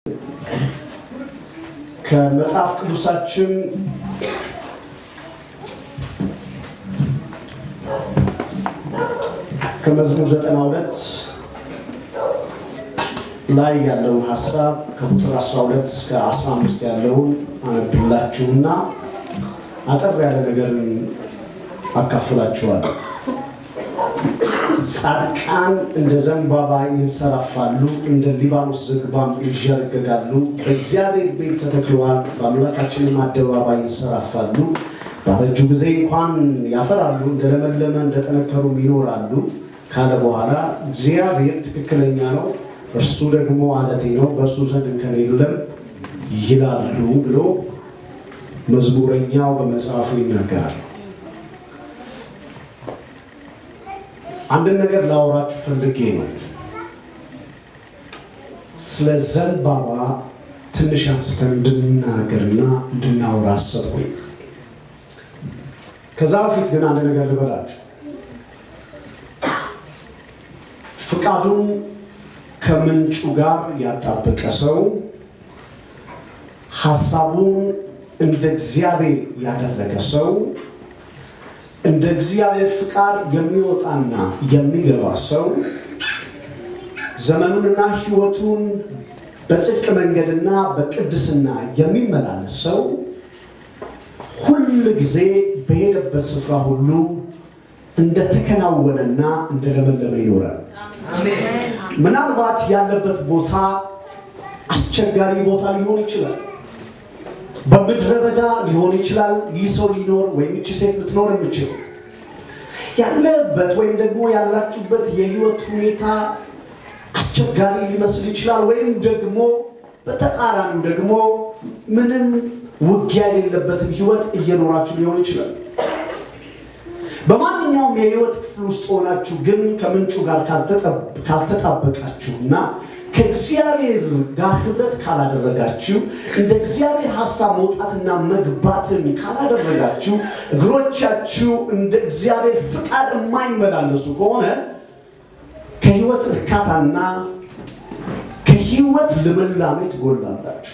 ከመጽሐፍ ቅዱሳችን ከመዝሙር 92 ላይ ያለውን ሀሳብ ከቁጥር 12 እስከ 15 ያለውን አነብላችሁና አጠር ያለ ነገርን አካፍላችኋለሁ። ጻድቃን እንደ ዘንባባ ይንሰራፋሉ፣ እንደ ሊባኖስ ዝግባም ይዠረገጋሉ። በእግዚአብሔር ቤት ተተክለዋል፣ በአምላካችንም አደባባይ ይንሰራፋሉ። ባረጁ ጊዜ እንኳን ያፈራሉ፣ እንደለመለመ እንደጠነከሩም ይኖራሉ ካለ በኋላ እግዚአብሔር ትክክለኛ ነው፣ እርሱ ደግሞ አለቴ ነው፣ በእርሱ ዘንድ እንከን የለም ይላሉ ብሎ መዝሙረኛው በመጽሐፉ ይናገራል። አንድን ነገር ላወራችሁ ፈልጌ ነው። ስለ ዘንባባ ትንሽ አንስተን እንድንናገርና እንድናወራ አሰብኩኝ። ከዛ በፊት ግን አንድ ነገር ልበላችሁ። ፍቃዱን ከምንጩ ጋር ያጣበቀ ሰው ሀሳቡን እንደ እግዚአብሔር ያደረገ ሰው እንደ እግዚአብሔር ፍቃድ የሚወጣና የሚገባ ሰው ዘመኑንና ሕይወቱን በጽድቅ መንገድና በቅድስና የሚመላለስ ሰው ሁል ጊዜ በሄደበት ስፍራ ሁሉ እንደተከናወነና እንደለመለመ ይኖራል። ምናልባት ያለበት ቦታ አስቸጋሪ ቦታ ሊሆን ይችላል። በምድረ በዳ ሊሆን ይችላል። ይህ ሰው ሊኖር ወይም ይቺ ሴት ልትኖር የምችል ያለበት ወይም ደግሞ ያላችሁበት የህይወት ሁኔታ አስቸጋሪ ሊመስል ይችላል። ወይም ደግሞ በተቃራኒው ደግሞ ምንም ውጊያ የሌለበትን ህይወት እየኖራችሁ ሊሆን ይችላል። በማንኛውም የህይወት ክፍል ውስጥ ሆናችሁ ግን ከምንጩ ጋር ካልተጣበቃችሁና ከእግዚአብሔር ጋር ህብረት ካላደረጋችሁ እንደ እግዚአብሔር ሀሳብ መውጣትና መግባትን ካላደረጋችሁ እግሮቻችሁ እንደ እግዚአብሔር ፍቃድ የማይመላለሱ ከሆነ ከህይወት እርካታና ከህይወት ልምላሜ ትጎላላችሁ።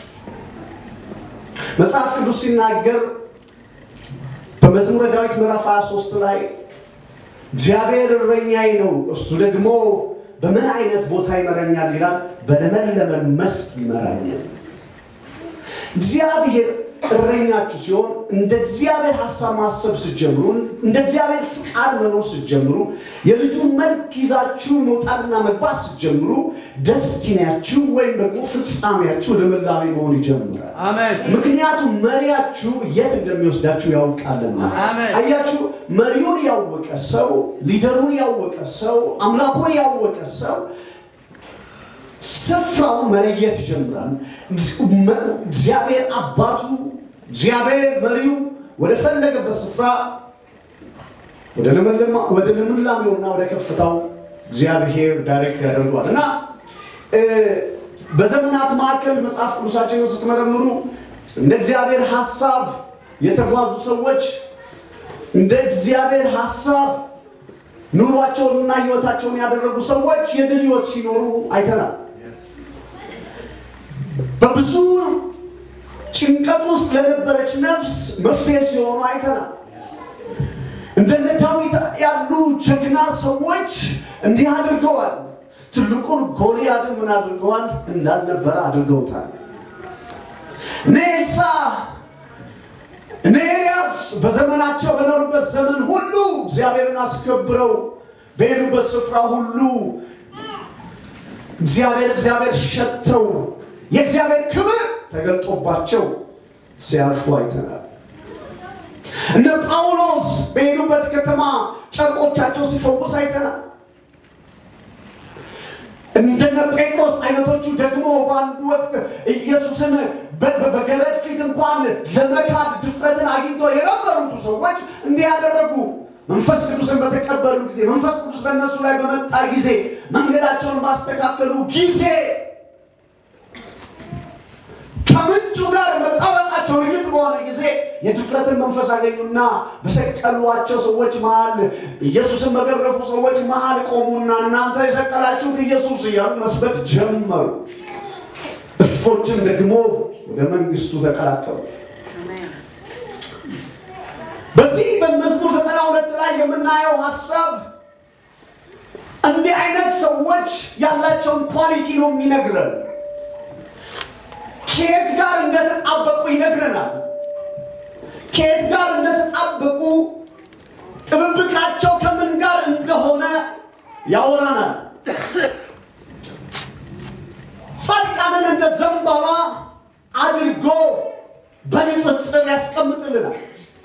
መጽሐፍ ቅዱስ ሲናገር በመዝሙረ ዳዊት ምዕራፍ 23 ላይ እግዚአብሔር እረኛዬ ነው፣ እርሱ ደግሞ በምን አይነት ቦታ ይመራኛል ይላል። በለመለመ መስክ ይመራኛል። እግዚአብሔር እረኛችሁ ሲሆን እንደ እግዚአብሔር ሀሳብ ማሰብ ስትጀምሩ፣ እንደ እግዚአብሔር ፍቃድ መኖር ስትጀምሩ፣ የልጁን መልክ ይዛችሁ መውጣትና መግባት ስትጀምሩ፣ ደስቲናችሁ ወይም ደግሞ ፍጻሜያችሁ ልምላሜ መሆን ይጀምራል። ምክንያቱም መሪያችሁ የት እንደሚወስዳችሁ ያውቃልና። አያችሁ፣ መሪውን ያወቀ ሰው፣ ሊደሩን ያወቀ ሰው፣ አምላኩን ያወቀ ሰው ስፍራውን መለየት ይጀምራል። እግዚአብሔር አባቱ፣ እግዚአብሔር መሪው ወደ ፈለገበት ስፍራ ወደ ልምላሜውና ወደ ከፍታው እግዚአብሔር ዳይሬክት ያደርገዋል እና በዘመናት መካከል መጽሐፍ ቅዱሳችንን ስትመረምሩ እንደ እግዚአብሔር ሀሳብ የተጓዙ ሰዎች እንደ እግዚአብሔር ሀሳብ ኑሯቸውንና ሕይወታቸውን ያደረጉ ሰዎች የድል ሕይወት ሲኖሩ አይተናል። በብዙ ጭንቀት ውስጥ ለነበረች ነፍስ መፍትሄ ሲሆኑ አይተናል። እንደነ ዳዊት ያሉ ጀግና ሰዎች እንዲህ አድርገዋል። ትልቁን ጎልያድን ምን አድርገዋል? እንዳልነበረ አድርገውታል። እነ ኤልሳዕ እነ ኤልያስ በዘመናቸው በኖሩበት ዘመን ሁሉ እግዚአብሔርን አስከብረው በሄዱበት ስፍራ ሁሉ እግዚአብሔር እግዚአብሔር ሸተው የእግዚአብሔር ክብር ተገልጦባቸው ሲያልፉ አይተናል። እነ ጳውሎስ በሄዱበት ከተማ ጨርቆቻቸው ሲፈውስ አይተናል። እንደነ ጴጥሮስ አይነቶቹ ደግሞ በአንድ ወቅት ኢየሱስን በገረድ ፊት እንኳን ለመካድ ድፍረትን አግኝቶ የነበሩት ሰዎች እንዲህ ያደረጉ መንፈስ ቅዱስን በተቀበሉ ጊዜ መንፈስ ቅዱስ በእነሱ ላይ በመጣ ጊዜ መንገዳቸውን ባስተካከሉ ጊዜ ከምንጩ ጋር መጣበቃቸው እርግጥ በሆነ ጊዜ የድፍረትን መንፈስ አገኙና በሰቀሏቸው ሰዎች መሃል ኢየሱስን በገረፉ ሰዎች መሃል ቆሙና እናንተ የሰቀላችሁት ኢየሱስ እያሉ መስበክ ጀመሩ። እፎችም ደግሞ ወደ መንግስቱ ተቀላቀሉ። በዚህ በመዝሙር ዘጠና ሁለት ላይ የምናየው ሀሳብ እንዲህ አይነት ሰዎች ያላቸውን ኳሊቲ ነው የሚነግረን። ከየት ጋር እንደተጣበቁ ይነግረናል። ከየት ጋር እንደተጣበቁ ጥብብቃቸው ከምን ጋር እንደሆነ ያወራናል። ጻድቃንን እንደ ዘንባባ አድርጎ በንጽጽር ያስቀምጥልናል።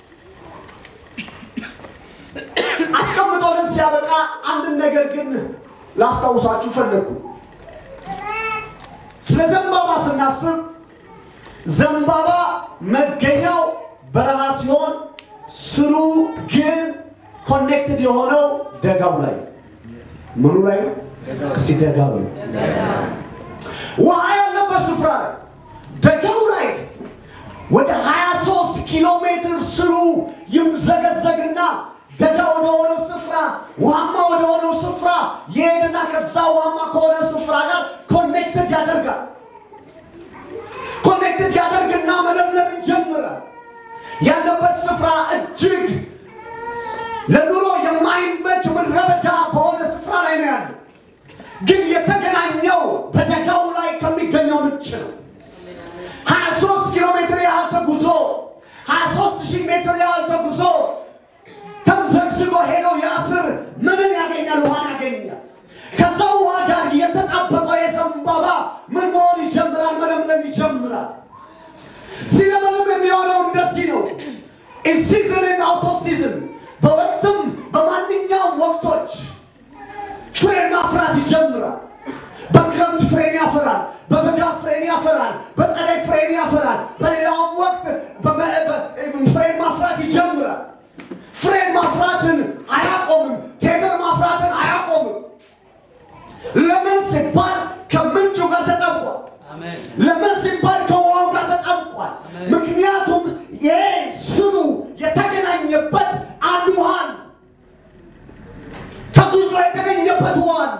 አስቀምጦልን ሲያበቃ አንድን ነገር ግን ላስታውሳችሁ ፈለግኩ። ስለ ዘንባባ ስናስብ ዘንባባ መገኛው በረሃ ሲሆን ስሩ ግን ኮኔክትድ የሆነው ደጋው ላይ ምኑ ላይ ነው? እስቲ ደጋው ላይ ውሃ ያለበት ስፍራ ላይ ደጋው ላይ ወደ 23 ኪሎ ሜትር ስሩ ይምዘገዘግና ደጋ ወደ ሆነው ስፍራ ውሃማ ወደ ሆነው ስፍራ የሄድና ከዛ ውሃማ ከሆነ ስፍራ ጋር ኮኔክትድ ያደርጋል። ኮኔክትድ ያደርግና መለምለም ይጀምራል። ያለበት ስፍራ እጅግ ለኑሮ የማይመች ምድረ በዳ በሆነ ስፍራ ላይ ነው ያለው። ግን የተገናኘው በደጋው ላይ ከሚገኘው ምንጭ ነው። 23 ኪሎ ሜትር ያህል ተጉዞ 23 ሺህ ሜትር ያህል ተጉዞ ተምዘግዝጎ ሄደው ያስር ምንን ያገኛል? ውሃን ያገኛል። ከዛ ውሃ ጋር የተጣበቀው የዘንባባ ምን መሆን ይጀምራል? መለምለም ይጀምራል። ሲለመልም የሚሆነው እንደዚህ ነው። ኢን ሲዝን ኤንድ አውት ኦፍ ሲዝን፣ በወቅትም በማንኛውም ወቅቶች ፍሬን ማፍራት ይጀምራል። በክረምት ፍሬን ያፈራል፣ በበጋ ፍሬን ያፈራል፣ በጸደይ ፍሬን ያፈራል። በሌላውም ወቅት ፍሬን ማፍራት ይጀምራል። ፍሬን ማፍራትን አያቆምም። ቴምር ማፍራትን አያቆምም። ለምን ሲባል ከምንጩ ጋር ተጠብቋል። ለምን ሲባል ከውሃው ጋር ተጠብቋል። ምክንያቱም ይሄ ስሩ የተገናኘበት አንድ ውሃን ተጉዞ የተገኘበት ውሃን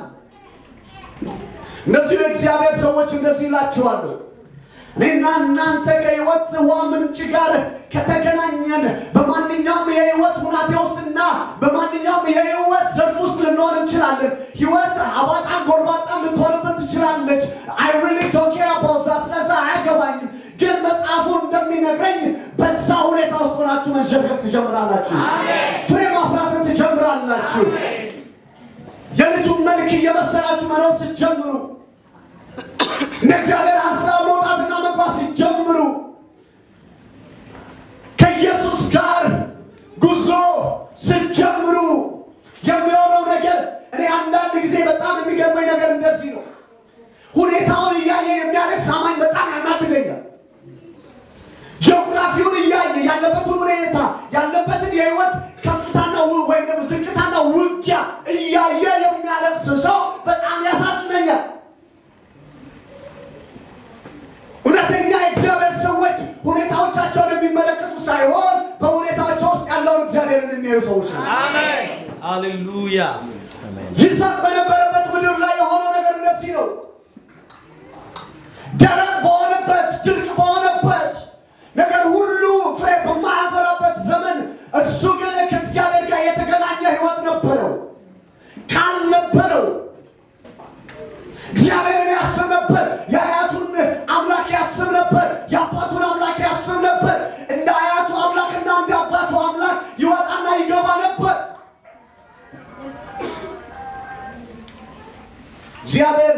እነዚህ የእግዚአብሔር ሰዎች እንደዚህ ይላችኋለሁ እኔና እናንተ ከህይወት ውሃ ምንጭ ጋር ከተገናኘን በማንኛውም የህይወት ሁናቴ ውስጥና በማንኛውም የህይወት ዘርፍ ውስጥ ልንሆን እንችላለን። ህይወት አባጣም ጎርባጣም ልትሆንበት ትችላለች። አይ ሪሊ ዶንት ኬር አባውት ዛት። ስለዛ አያገባኝም። ግን መጽሐፉ እንደሚነግረኝ በዛ ሁኔታ ውስጥ ሆናችሁ መሸገር ትጀምራላችሁ። ፍሬ ማፍራትን ትጀምራላችሁ። የልጁን መልክ እየመሰላችሁ መኖር ስትጀምሩ እንደ እግዚአብሔር ሀሳብ መውጣትና መግባት ሲጀምሩ ከኢየሱስ ጋር ጉዞ ስትጀምሩ የሚሆነው ነገር እኔ አንዳንድ ጊዜ በጣም የሚገርመኝ ነገር እንደዚህ ነው። ሁኔታውን እያየ የሚያለቅስ አማኝ በጣም ያናድገኛል። ጂኦግራፊውን እያየ ያለበትን ሁኔታ ያለበትን የህይወት ከፍታና ው- ወይም ደግሞ ዝቅታና ውጊያ እያየ የሚያለቅስ ሰው በጣም ያሳዝነኛል። እውነተኛ የእግዚአብሔር ሰዎች ሁኔታዎቻቸውን የሚመለከቱ ሳይሆን በሁኔታቸው ውስጥ ያለውን እግዚአብሔርን የሚያዩ ሰዎች ነው። ሃሌሉያ ይስሐቅ በነበረበት ምድር ላይ የሆነው ነገር እንደዚህ ነው። ደረቅ በሆነበት ድርቅ በሆነበት ነገር ሁሉ ፍሬ በማያፈራበት ዘመን እርሱ ግን ከእግዚአብሔር ጋር የተገናኘ ህይወት ነበረው። ካልነበረው እግዚአብሔርን ያስብ ነበር። የአያቱን አምላክ ያስብ ነበር። የአባቱን አምላክ ያስብ ነበር። እንደ አያቱ አምላክና እንደ አባቱ አምላክ ይወጣና ይገባ ነበር። እግዚአብሔር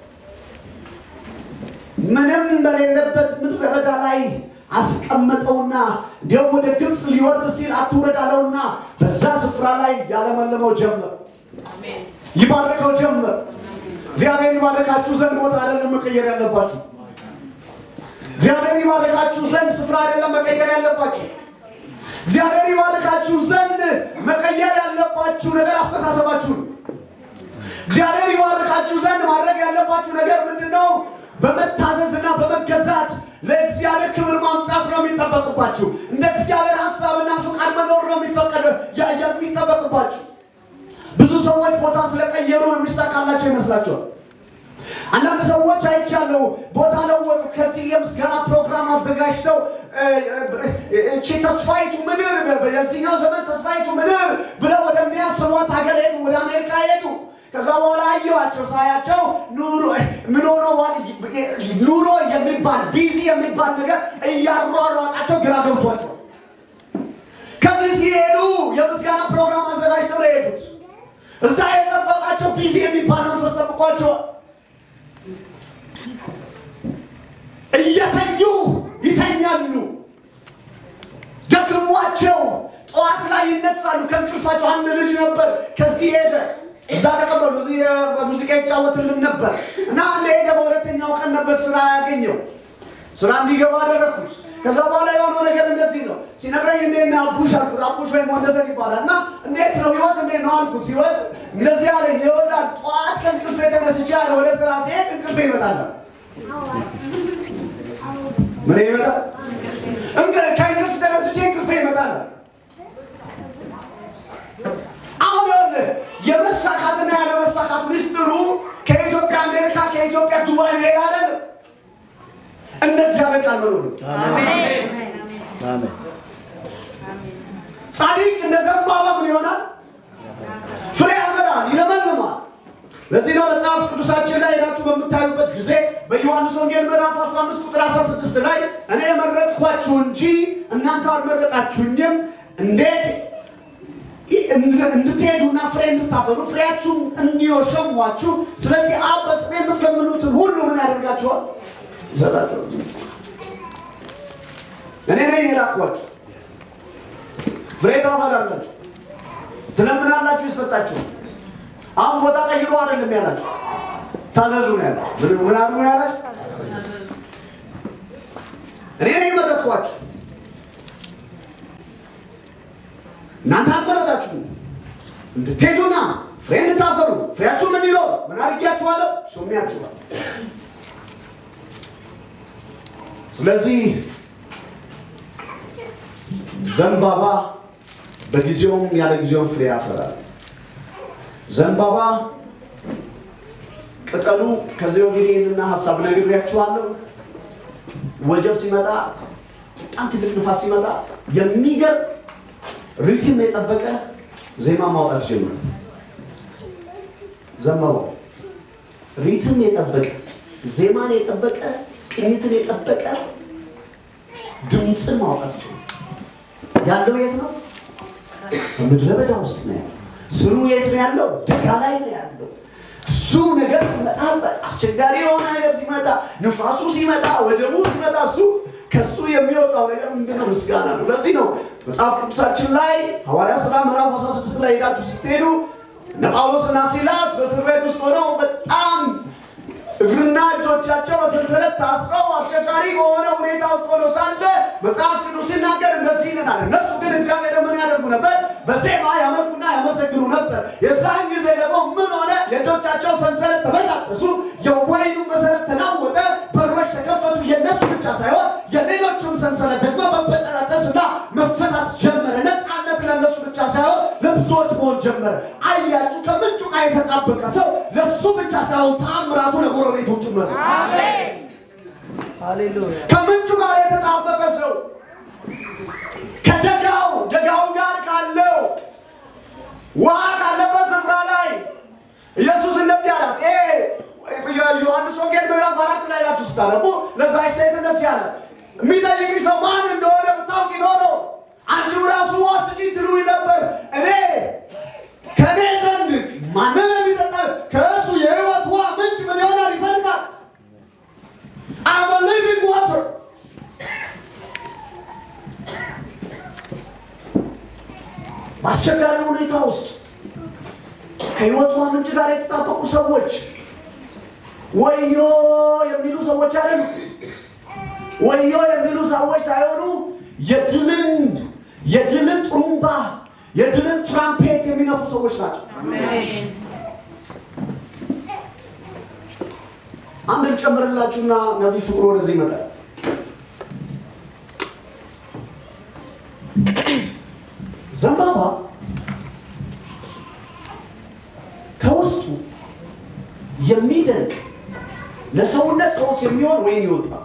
ምንም በሌለበት ምድረ በዳ ላይ አስቀመጠውና እንዲያውም ወደ ግብፅ ሊወርድ ሲል አትውረድ አለውና በዛ ስፍራ ላይ ያለመለመው ጀመር፣ ይባርከው ጀመር። እግዚአብሔር ይባረካችሁ ዘንድ ቦታ አይደለም መቀየር ያለባችሁ። እግዚአብሔር ይባረካችሁ ዘንድ ስፍራ አይደለም መቀየር ያለባችሁ። እግዚአብሔር ይባረካችሁ ዘንድ መቀየር ያለባችሁ ነገር አስተሳሰባችሁ ነው። እግዚአብሔር ይባርካችሁ ዘንድ ማድረግ ያለባችሁ ነገር ምንድን ነው? በመታዘዝና በመገዛት ለእግዚአብሔር ክብር ማምጣት ነው የሚጠበቅባችሁ። እንደ እግዚአብሔር ሀሳብና ፍቃድ መኖር ነው የሚፈቀድ ያ- የሚጠበቅባችሁ። ብዙ ሰዎች ቦታ ስለቀየሩ የሚሳካላቸው ይመስላቸዋል። አንዳንድ ሰዎች አይቻለሁ ቦታ ለወጡ። ከዚህ የምስጋና ፕሮግራም አዘጋጅተው እቺ ተስፋይቱ ምድር በዚህኛው ዘመን ተስፋይቱ ምድር ብለው ወደሚያስቧት ሀገር ሄዱ፣ ወደ አሜሪካ ሄዱ። ከዛ በኋላ አየኋቸው። ሳያቸው ኑሮ ምን ሆነዋል? ኑሮ የሚባል ቢዚ የሚባል ነገር እያሯሯጣቸው ግራ ገብቷቸው ከዚህ ሲሄዱ የምስጋና ፕሮግራም አዘጋጅተው ነው የሄዱት። እዛ የጠበቃቸው ቢዚ የሚባል መንፈስ ጠብቋቸዋል። እየተኙ ይተኛሉ። ደግሟቸው ጠዋት ላይ ይነሳሉ ከእንቅልፋቸው። አንድ ልጅ ነበር ከዚህ ሄደ፣ እዛ ተቀበሉ። እዚህ ሙዚቃ ይጫወትልን ነበር እና አንድ ሄደ። በሁለተኛው ቀን ነበር ስራ ያገኘው። ስራ እንዲገባ አደረግኩት። ከዛ በኋላ የሆነው ነገር እንደዚህ ነው ሲነግረኝ፣ እንዴት ነው አቡሽ አልኩት። አቡሽ ወይም ወንደሰን ይባላል እና እንዴት ነው ህይወት እንዴት ነው አልኩት። ህይወት እንደዚህ አለኝ። ይወዳል ጠዋት ከእንቅልፌ ተነስቼ ያለ ወደ ስራ ሲሄድ እንቅልፌ ይመጣል። ምን ይመጣል? ከእንቅልፍ ተነስቼ እንቅልፌ ይመጣል። አሁን ይኸውልህ የመሳካትና ያለመሳካት ምስጢሩ ከኢትዮጵያ አሜሪካ፣ ከኢትዮጵያ ዱባይ መሄድ አይደለም። እንደ እግዚአብሔር ቃል መኖር ነው። ጻድቅ እንደ ዘንባባ ምን ይሆናል? ፍሬ ያፈራል፣ ይለመልማል። ለዚህ ነው መጽሐፍ ቅዱሳችን ላይ ሄዳችሁ በምታዩበት ጊዜ በዮሐንስ ወንጌል ምዕራፍ 15 ቁጥር 16 ላይ እኔ መረጥኳችሁ እንጂ እናንተ አልመረጣችሁኝም እንዴት እንድትሄዱና ፍሬ እንድታፈሩ ፍሬያችሁ እንዲወሸሟችሁ ስለዚህ አብ በስሜ የምትለምኑትን ሁሉ ምን ያደርጋችኋል? ይሰጣችኋል። እኔ ነኝ የላኳችሁ። ፍሬ ታፈራላችሁ፣ ትለምናላችሁ፣ ይሰጣችኋል። አሁን ቦታ ቀይሮ አይደለም ያላችሁ፣ ታዘዙ ነው ያላችሁ። ምን ምን አሉ ነው ያላችሁ? እኔ ነኝ የመረጥኳችሁ እናንተ አልመረጣችሁም እንድትሄዱና ፍሬ እንድታፈሩ ፍሬያችሁ ምን ይለው ምን አድርጊያችኋለሁ? ሾሚያችኋል። ስለዚህ ዘንባባ በጊዜውም ያለ ጊዜውም ፍሬ ያፈራል። ዘንባባ ቅጠሉ ከዚህ በፊት ይህንና ሀሳብ ነግሬያችኋለሁ። ወጀብ ሲመጣ በጣም ትልቅ ንፋስ ሲመጣ የሚገርም ሪትም የጠበቀ ዜማ ማውጣት ጀመረ። ዘንባባው ሪትም የጠበቀ ዜማን የጠበቀ ቅኝትን የጠበቀ ድምፅን ማውጣት ጀመረ። ያለው የት ነው? በምድረ በዳ ውስጥ ነው ያለው። ስሩ የት ነው ያለው? ደጋ ላይ ነው ያለው። እሱ ነገር ሲመጣ አስቸጋሪ የሆነ ነገር ሲመጣ፣ ንፋሱ ሲመጣ፣ ወጀቡ ሲመጣ እሱ ከሱ የሚወጣው ነገር ምንድነው? ምስጋና ነው። ለዚህ ነው መጽሐፍ ቅዱሳችን ላይ ሐዋርያ ሥራ ምዕራፍ 16 ላይ ሄዳችሁ ስትሄዱ እነ ጳውሎስና ሲላስ በእስር ቤት ውስጥ ሆነው በጣም እግርና እጆቻቸው በሰንሰለት ታስረው አስቸጋሪ በሆነ ሁኔታ ውስጥ ሆነው ሳለ መጽሐፍ ቅዱስ ሲናገር እንደዚህ ይለናል። እነሱ ግን እግዚአብሔር ምን ያደርጉ ነበር? በዜማ ያመልኩና ያመሰግኑ ነበር። የዛን ጊዜ ደግሞ ምን ሆነ? የእጆቻቸው ሰንሰለት ተበጣጠሱ፣ የወይኑ መሰረት ተናወጠ፣ በሮች ተከፈቱ። የእነሱ ብቻ ሳይሆን የሌሎቹም ሰንሰለት ደግሞ መበጠራጠስና መፈታት ጀመረ። ነፃነት ለእነሱ ብቻ ሳይሆን ለብዙዎች መሆን ጀመረ። አያችሁ፣ ከምንጩ ጋር የተጣበቀ ሰው ለሱ ብቻ ሳይሆን ተአምራቱ ለጎረቤቱ ጭምር ነው። ሃሌሉያ ከምንጩ ጋር የተጣበቀ ሰው ከደጋው ደጋው ጋር ካለው ውሃ ካለበት ስፍራ ላይ ኢየሱስ እንደዚህ አላት። ይሄ ዮሐንስ ወንጌል ምዕራፍ አራት ላይ ናችሁ ስታነቡ ለዛች ሴት እንደዚህ አላት፣ የሚጠይቅሽ ሰው ማን እንደሆነ ብታውቂ ኖሮ አንቺው ራሱ ውሃ ስጪኝ ትሉኝ ነበር። እኔ ከእኔ ዘንድ ማንም የሚጠጣ ከእርሱ የሕይወት ውሃ ምንጭ ምን ይሆናል? ይፈልቃል። I'm a living water. በአስቸጋሪ ሁኔታ ውስጥ ከህይወት ውሃ ምንጭ ጋር የተጣበቁ ሰዎች ወዮ የሚሉ ሰዎች አይደሉ። ወዮ የሚሉ ሰዎች ሳይሆኑ የድልን የድልን ጥሩምባ የድልን ትራምፔት የሚነፉ ሰዎች ናቸው። አንድ ልጨምርላችሁና ነቢይ ፍቅሩ ወደዚህ ይመጣል። ዘንባባ ከውስጡ የሚደንቅ ለሰውነት ፈውስ የሚሆን ወይን ይወጣል።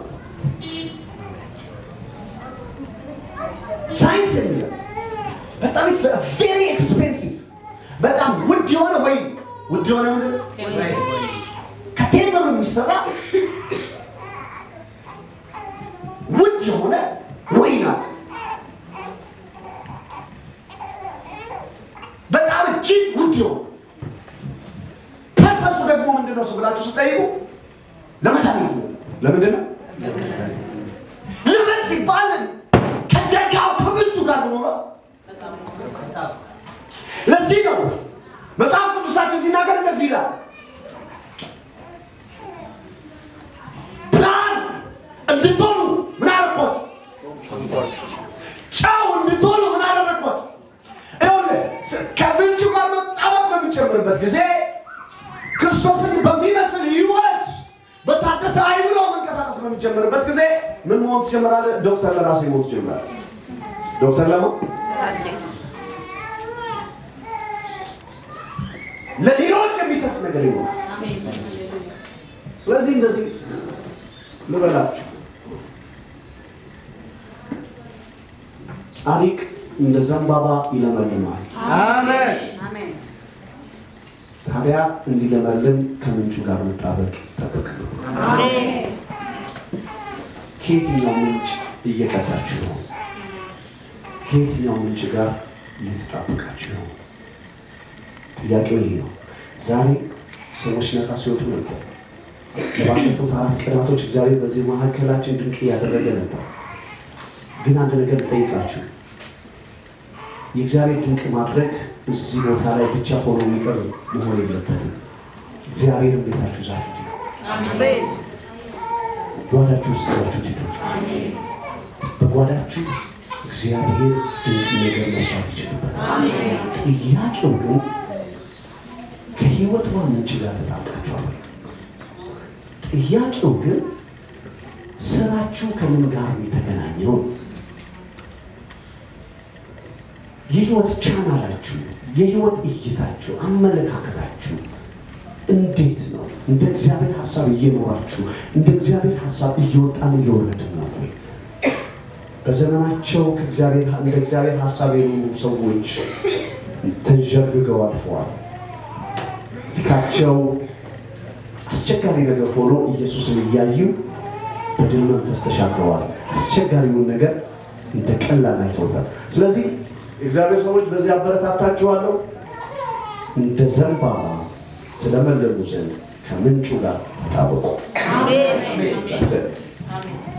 ሳይንስ የሚለው በጣም ቬሪ ኤክስፔንሲቭ በጣም ውድ የሆነ ወይን ውድ የሆነ ምንድን ነው? ከቴምር የሚሰራ ውድ የሆነ ወይን አለ። በጣም እጅግ ውድ የሆነ ፐርፐሱ ደግሞ ምንድን ነው ብላችሁ ስጠይቁ ለመድኃኒት ነው። ለምንድን ነው? ለምን ሲባል ከደጋው ከምንጩ ጋር በኖረው ለዚህ ነው መጽሐፍ ቅዱሳችን ሲናገር እንደዚህ ይላል ብርሃን እንድትሆኑ ምን አደረኳችሁ? ጨው እንድትሆኑ ምን አደረኳችሁ? ይኸውልህ ስ- ከምንጩ ጋር መጣበቅ በሚጨምርበት ጊዜ ክርስቶስን በሚመስል ሕይወት በታደሰ አይምሮ መንቀሳቀስ በሚጀምርበት ጊዜ ምን መሆን ትጀምራለህ? ዶክተር ለራሴ መሆን ትጀምራለህ። ዶክተር ለማ ለሌሎች የሚተርፍ ነገር ይኖራል። ስለዚህ እንደዚህ ልበላችሁ፣ ጻድቅ እንደ ዘንባባ ይለመልማል። አሜን። ታዲያ እንዲለመልም ከምንጩ ጋር መጣበቅ ይጠበቅበታል። ከየትኛው ምንጭ እየቀዳችሁ ነው? ከየትኛው ምንጭ ጋር እየተጣበቃችሁ ነው? ጥያቄው ይሄ ነው። ዛሬ ሰዎች ነፃ ሲወጡ ነበር። ለባለፉት አራት ቀናቶች እግዚአብሔር በዚህ መካከላችን ድንቅ እያደረገ ነበር። ግን አንድ ነገር ልጠይቃችሁ፣ የእግዚአብሔር ድንቅ ማድረግ እዚህ ቦታ ላይ ብቻ ሆኖ የሚቀር መሆን የለበትም። እግዚአብሔርን ቤታችሁ ይዛችሁት ሂዱ። ጓዳችሁ ውስጥ ይዛችሁት ሂዱ። በጓዳችሁ እግዚአብሔር ድንቅ ነገር መስራት ይችልበታል። ጥያቄው ግን ከህይወት ምንጭ ጋር ተጣብቃችኋል። ጥያቄው ግን ስራችሁ ከምን ጋር ነው የተገናኘው? የህይወት ቻናላችሁ፣ የህይወት እይታችሁ፣ አመለካከታችሁ እንዴት ነው? እንደ እግዚአብሔር ሀሳብ እየኖራችሁ እንደ እግዚአብሔር ሀሳብ እየወጣን እየወረድን ነው ወይ? በዘመናቸው ከእግዚአብሔር እንደ እግዚአብሔር ሀሳብ የኖሩ ሰዎች ተንዠርግገው አልፈዋል። ፊታቸው አስቸጋሪ ነገር ሆኖ ኢየሱስን እያዩ በድል መንፈስ ተሻግረዋል። አስቸጋሪውን ነገር እንደ ቀላል አይተውታል። ስለዚህ የእግዚአብሔር ሰዎች በዚህ አበረታታችኋለሁ። እንደ ዘንባባ ትለመለሙ ዘንድ ከምንጩ ጋር ተጣበቁ። Amen. That's it.